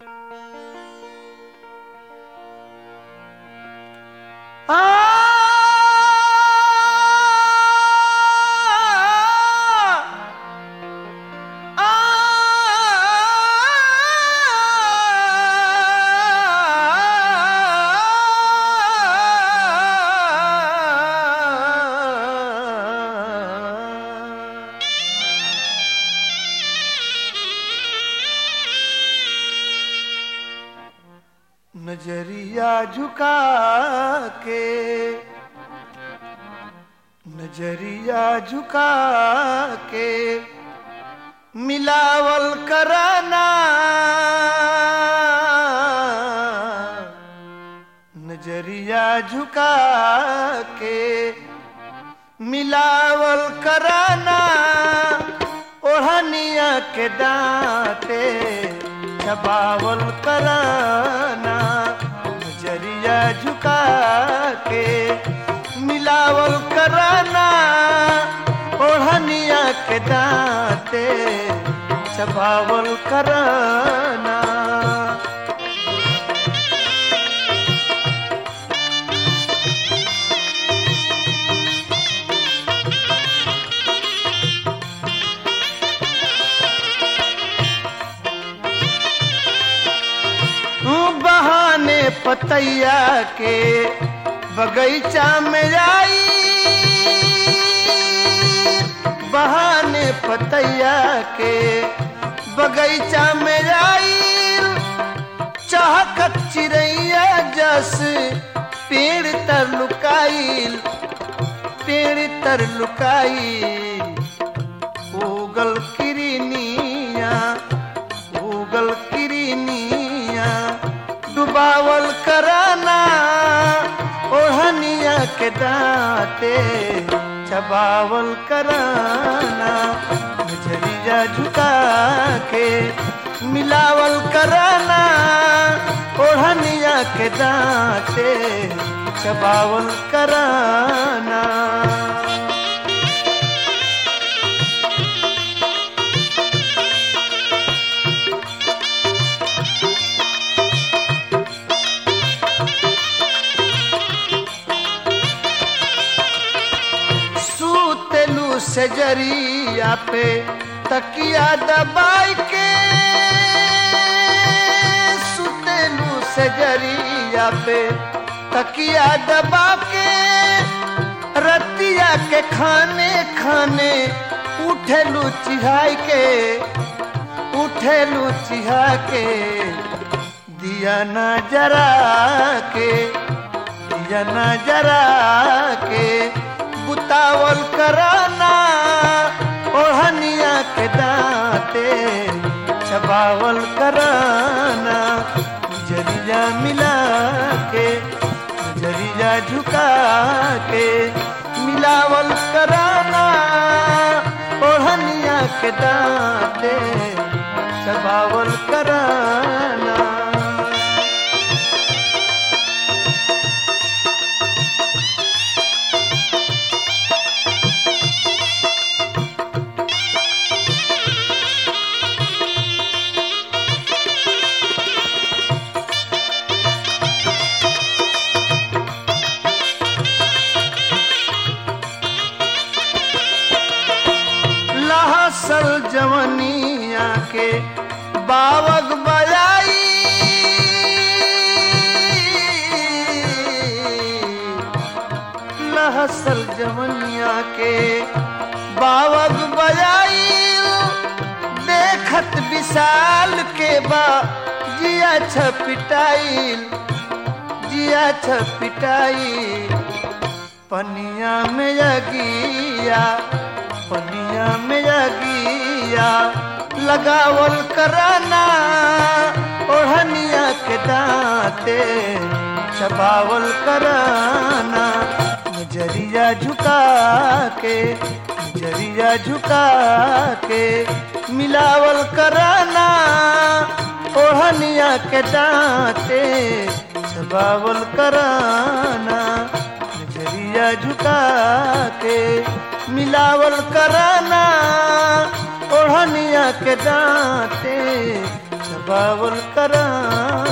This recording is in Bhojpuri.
नजरिया झुका के नजरिया झुका के मिलावल कराना नजरिया झुका के मिलावल कराना ओढ़निया के दांते छबावल कराना नजरिया झुका के मिलावल कराना ओढ़निया के दांते छबावल कराना बहाने पतैया के बगीचा में आई बहाने पतैया के बगीचा में आई चाहकत चिड़ैया जस पेड़ तर लुकाइल पेड़ तर लुकाइल उगल किरनिया उगल किरनिया डुबावल कराना ओढ़निया के दांते छबावल कराना नजरिया झुका के मिलावल कराना ओढ़निया के दांते छबावल कराना सूतेलू सजरिया पे तकिया दबाई के सूतेलू सजरिया पे तकिया दबा के रतिया के खाने खाने उठेलू चिढ़ाई के उठेलू चिढ़ा के दिया न जरा के दिया न जरा के बुतावल कराना ओढ़निया के दांते छबावल कराना जरिया मिला के जरिया झुका के मिलावल कराना ओढ़निया के दांते छबावल कराना लहसल जवनिया के बावग बजाई लहसल जवनिया के बावग बजाई देखत विशाल के बा जिया छपिटाइल जिया छपिटाइल पनिया में जगिया पनिया में जगिया लगावल कराना ओढ़निया के दांते छबावल कराना नजरिया झुका के नजरिया झुका के मिलावल कराना ओढ़निया के दांते छबावल कराना नजरिया झुका के मिलावल कराना ओढ़निया के दांते छपावल कराना